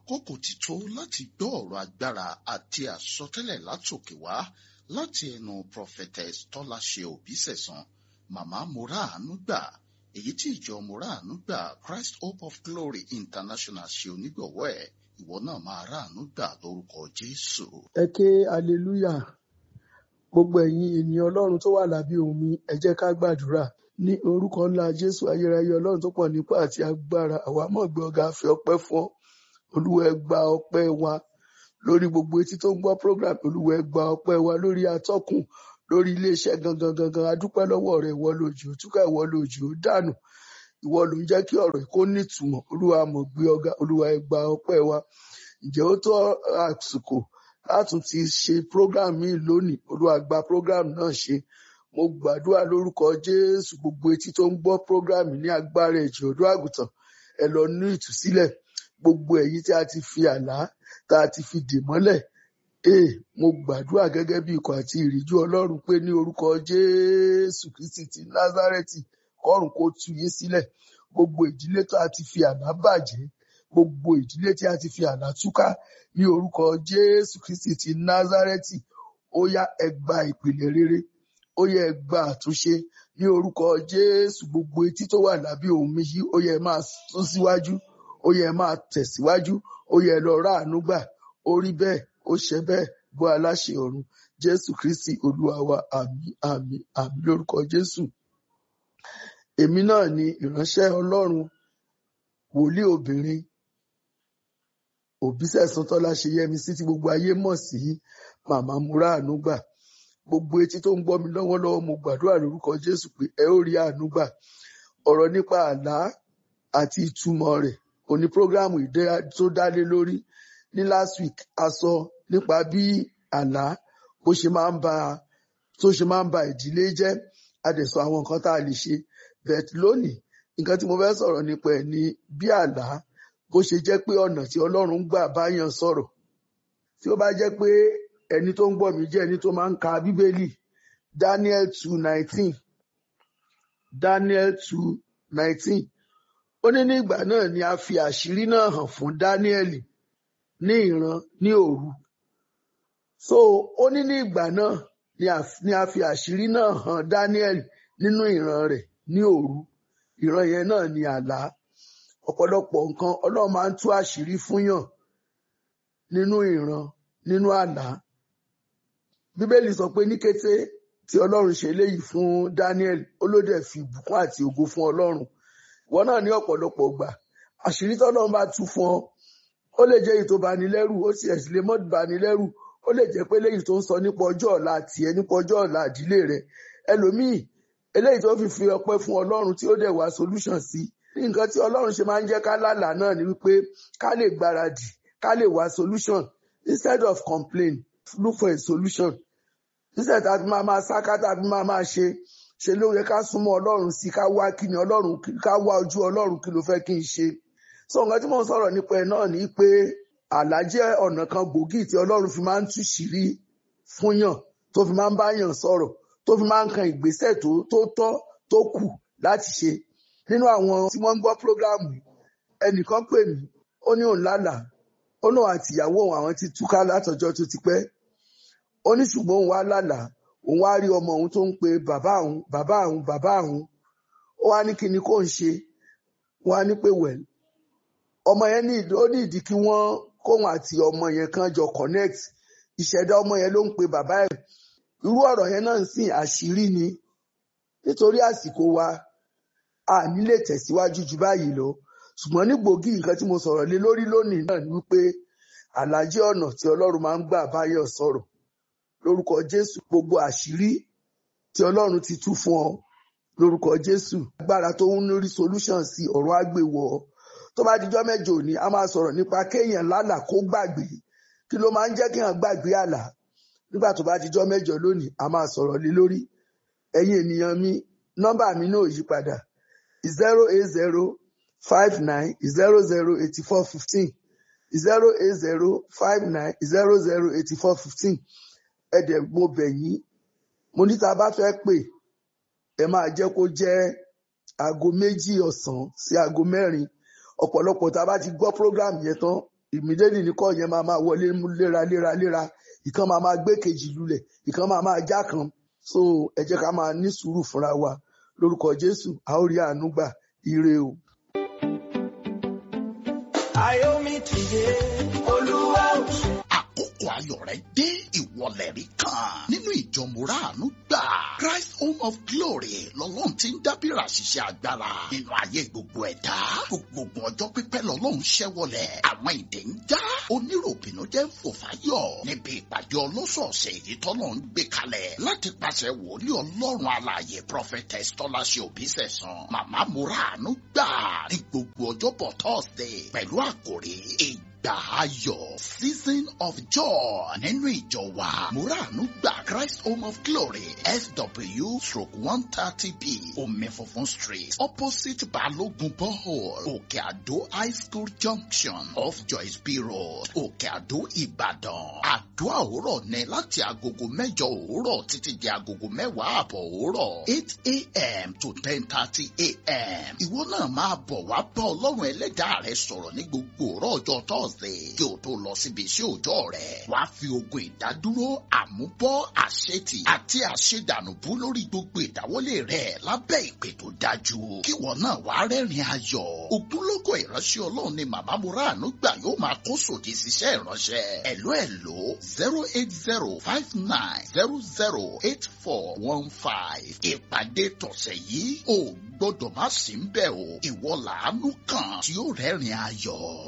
àkókò ti tó láti gbọ́ ọ̀rọ̀ agbára àti àsọtẹ́lẹ̀ látòkè wá láti ẹnu prophetess tọ́láṣe òbísẹ̀sán màmá moraanu gbà èyí tí ìjọ moraanu gbà christ hope of glory international ṣe onígbọ̀wọ́ ẹ̀ ìwọ náà máa ráàánú gbà lórúkọ jésù. ẹ ké hallelujah gbogbo ẹ̀yin ènìyàn ọlọ́run tó wà lábẹ́ omi ẹ jẹ́ ká gbàdúrà ní orúkọ ńlá jésù ayérayé ọlọ́run tó pọ̀ nípa àti agbára àwa mọ̀ gbé ọ̀gá fi ọpẹ́ fún ọ olúwa ẹ gba ọpẹ́ wa lórí gbogbo etí tó ń gbọ́ program olúwa ẹ gba ọpẹ́ wa lórí atọ́kùn lórí iléeṣẹ́ gangan gangan adúpẹ́ lọ́wọ́ rẹ ìwọ lòjì ó túkà ìwọ lòjì ó dànù ìwọ ló ń jẹ́ kí ọ̀rọ̀ kó nítumọ̀ olúwa mọ̀ gbé ọ̀gá olúwa ẹ gba ọpẹ́ wa ǹjẹ́ ó tó àsìkò látún ti ṣe program míì lónìí olúwa gba program náà ṣe mo gbàdúrà lórúkọ jésù gbogbo etí tó ń gbọ́ program ní agbára ẹ̀jẹ̀ ọ̀dọ́ àgùntàn ẹ lọ ní ìtúsílẹ̀ gbogbo èyí tí a ti fi àlá tá a ti fi dè mọ́lẹ̀ ee mo gbàdúrà gẹ́gẹ́ bí ikọ̀ àti ìríjú ọlọ́run pé ní orúkọ jésù kristi ti názárẹ́tì kọ́run kó tú yín sílẹ̀ gbogbo ìdílé tó a ti fi àlá bàjẹ́ gbogbo ìdílé tí a ti fi àlá túká ní orúkọ jésù kristi ti názárẹ́tì ó yá ẹ gba ìpìlẹ̀ rere ó yẹ ẹ gba àtúnṣe ní orúkọ jésù gbogbo etí tó wà lábẹ́ òun mi yìí ó yẹ ẹ máa sún síwájú ó yẹ ẹ máa tẹ̀síwájú ó yẹ ẹ lọ ráàánú gbà ó rí bẹ́ẹ̀ ó ṣe bẹ́ẹ̀ gbọ́ aláṣẹ ọ̀run jésù kristi olúwa wa àmín àmín àmín lórúkọ jésù èmi náà ni ìránṣẹ́ ọlọ́run wòlíì obìnrin òbísẹ̀sán tọ́lá ṣe yẹmi sí tí gbogbo ayé mọ̀ sí màmá múráàánú gbà gbogbo etí tó ń gbọ́ mi lọ́wọ́lọ́wọ́ mo gbàdúrà lórúkọ jésù pé ẹ ó rí àánú gbà ọ̀rọ̀ nípa àlá àti ìtumọ̀ rẹ̀ òní prógráàmù tó dálé lórí ní last week a sọ nípa bí àlá bó ṣe máa ń ba tó ṣe máa ń ba ìdílé jẹ́ a dẹ̀ sọ àwọn nǹkan tá a lè ṣe bẹ́ẹ̀ lónìí nǹkan tí mo fẹ́ sọ̀rọ̀ nípa ẹ̀ ni bí àlá bó ṣe jẹ́ pé ọ̀nà tí ọlọ́run gbà báyàn sọ̀rọ̀ tí ó bá jẹ́ pé ẹni tó ń gbọ́ mi jẹ́ ẹni tó máa ń ka bíbélì Daniel two nineteen Daniel two nineteen ó ní ní ìgbà náà ni a fi àṣírí náà hàn fún Daniel ní ìran ní òru so ó ní ní ìgbà náà ni a fi àṣírí náà hàn Daniel nínú ìran rẹ̀ ní òru ìran yẹn náà ni àlá ọ̀pọ̀lọpọ̀ nǹkan Ọlọ́run máa ń tú àṣírí fúnyàn nínú ìran nínú àlá Bíbélì sọ pé ní kété tí Ọlọ́run ṣe léyìí fún Daniel ó ló dẹ̀ fi ìbùkún àti ògo fún Ọlọ́run ìwọ náà ní ọ̀pọ̀lọpọ̀ gbà àṣírí tọ́lọ́run bá tú fún ọ ó lè jẹ́ èyí tó bani lẹ́rù ó sì ẹ̀sìn lè mọ́ bani lẹ́rù ó lè jẹ́ pé léyìí tó ń sọ nípa ọjọ́ ọ̀la tiẹ̀ nípa ọjọ́ ọ̀la ìdílé rẹ̀ ẹlòmíì eléyìí tó fi fi ọpẹ́ fún Ọlọ́run tí ó dẹ̀ wá solution sí nǹkan tí Ọlọ́run ṣe máa ń jẹ́ ká lálàá náà ni wípé ká lè gbáradì ká lè wá solution instead of complain look for a solution instead tàbí máa máa sáká tàbí máa máa ṣe ṣe ló yẹ ká súnmọ́ Ọlọ́run sí ká wá kí ni Ọlọ́run ká wá ojú Ọlọ́run kí ló fẹ́ kí n ṣe so nǹkan tí mò ń sọ̀rọ̀ nípa ẹ̀ náà ni pé àlá jẹ́ ọ̀nà kan gbòógì tí Ọlọ́run fi máa ń tú ṣìírí fúnyàn tó fi máa ń báyàn sọ̀rọ̀ tó fi máa ń kan ìgbésẹ̀ tó tó tọ́ tó kù láti ṣe nínú àwọn tí wọ́n ń gbọ́ prógráàmù ẹnìkan pè mí ó ní òun lálàá ó náà àtìyàwó òun àwọn ti túká látọjọ́ tó ti pẹ́ ó ní ṣùgbọ́n òun wá lálàá òun wá rí ọmọ òun tó ń pe bàbá òun bàbá òun bàbá òun ó wá ní kí ni kó ń ṣe wọ́n á ní pé wẹ̀l ọmọ yẹn ní ó ní ìdí kí wọ́n kóun àti ọmọ yẹn kan jọ connect ìṣẹ̀dá ọmọ yẹn ló ń pe bàbá ẹ̀ irú ọ̀rọ̀ yẹn náà ń sìn àṣírí ni nítorí àsìkò wa a ní lè tẹ̀síwájú ju báyìí lọ ṣùgbọ́n ní gbòógì nǹkan tí mo sọ̀rọ̀ lé lórí lónìí náà ni wípé àlàjé ọ̀nà tí Ọlọ́run máa ń gbà báyọ̀ sọ̀rọ̀ lórúkọ Jésù gbogbo àṣírí tí Ọlọ́run ti tú fún ọ lórúkọ Jésù agbára tó ń lórí solution sí ọ̀rọ̀ àgbèwọ̀ tó bá dijọ́ mẹ́jọ òní a máa sọ̀rọ̀ nípa kéèyàn lálà kó gbàgbé kí ló máa ń jẹ́ kéèyàn gbàgbé àlà nígbà tó bá dijọ́ mẹ́jọ lónìí a máa sọ̀rọ̀ lé lórí ẹ̀yin ènìyàn mi nọ́mbà mi náà yí padà zero eight zero five nine zero zero eighty four fifteen zero eight zero five nine zero zero eighty four fifteen ẹ̀dẹ̀ mo bẹ̀ yín mo ní tá a bá fẹ́ pè ẹ máa jẹ́ kó jẹ́ aago méjì ọ̀sán sí aago mẹ́rin ọ̀pọ̀lọpọ̀ tá a bá ti gbọ́ program yẹn tán ìmídẹ́nì ní kọ́ yẹn máa máa wọlé mú léra léra léra ìkan máa máa gbé kejì lulẹ̀ ìkan máa máa já kan so ẹ jẹ́ ká máa ní sùúrù fúnra wa lórúkọ jésù a ó rí àánú gbà ire o. Ayomi ti dé, Olúwa ò ṣe. àkókò ayọ̀ rẹ dé ìwọlẹ̀ rí kan nínú ìjọ mùràánú gbà Christ Home of Glory lọ́lọ́run ti ń dábìrà ṣiṣẹ́ agbára nínú ayé gbogbo ẹ̀dá gbogbo ọjọ́ pípẹ́ lọ́lọ́run ṣẹ́wọlẹ̀ àwọn ìdè ń já oníròbìnú jẹ́ ń fò fáyọ̀ níbi ìpàdé ọlọ́sọ̀ọ̀sẹ̀ èyí tọ́lọ́ ń gbé kalẹ̀ láti pàṣẹ wòlíì ọlọ́run alààyè prophetess tọ́láṣẹ òbísẹ̀sán màmá mùràánú gbà ní gbogbo ọjọ́bọ̀ Thursday pẹ̀lú àkòrí ìgbà ayọ̀ season of joy nínú ìjọ wa muranu gba christ home of glory sw stroke one thirty b omi funfun street opposite balogun borehole òkè àdó high school junction off joyce b road òkè àdó ìbàdàn àdúrà òwúrọ̀ ní láti agogo mẹ́jọ òwúrọ̀ títí di agogo mẹ́wàá àbọ̀ òwúrọ̀ eight a.m. to ten thirty a.m. ìwọ náà máa bọ̀ wá bá ọlọ́run ẹlẹ́dàá rẹ sọ̀rọ̀ ní gbogbo òwúrọ̀ ọjọ́ thursday kí o tó lọ síbi iṣẹ́ òòjọ́ rẹ̀ wá fi ogun ìdádúró àmúbọ́ àṣetì àti àṣedànùbú lórí gbogbo ìdáwọ́lé rẹ̀ lábẹ́ ìpè tó dájú kí wọn náà wá rẹ́rìn ayọ̀ ògúnlógó ìránṣẹ́ ọlọ́run ni màmá muranu gbà yóò máa kó sòdì síṣẹ́ ìránṣẹ́ ẹ̀ló ẹ̀ló zero eight zero five nine zero zero eight four one five ìpàdé tọ̀sẹ̀ yìí ò gbọ́dọ̀ má sí ń bẹ̀ o ìwọ làánú kan tí ó rẹ́rìn ayọ̀.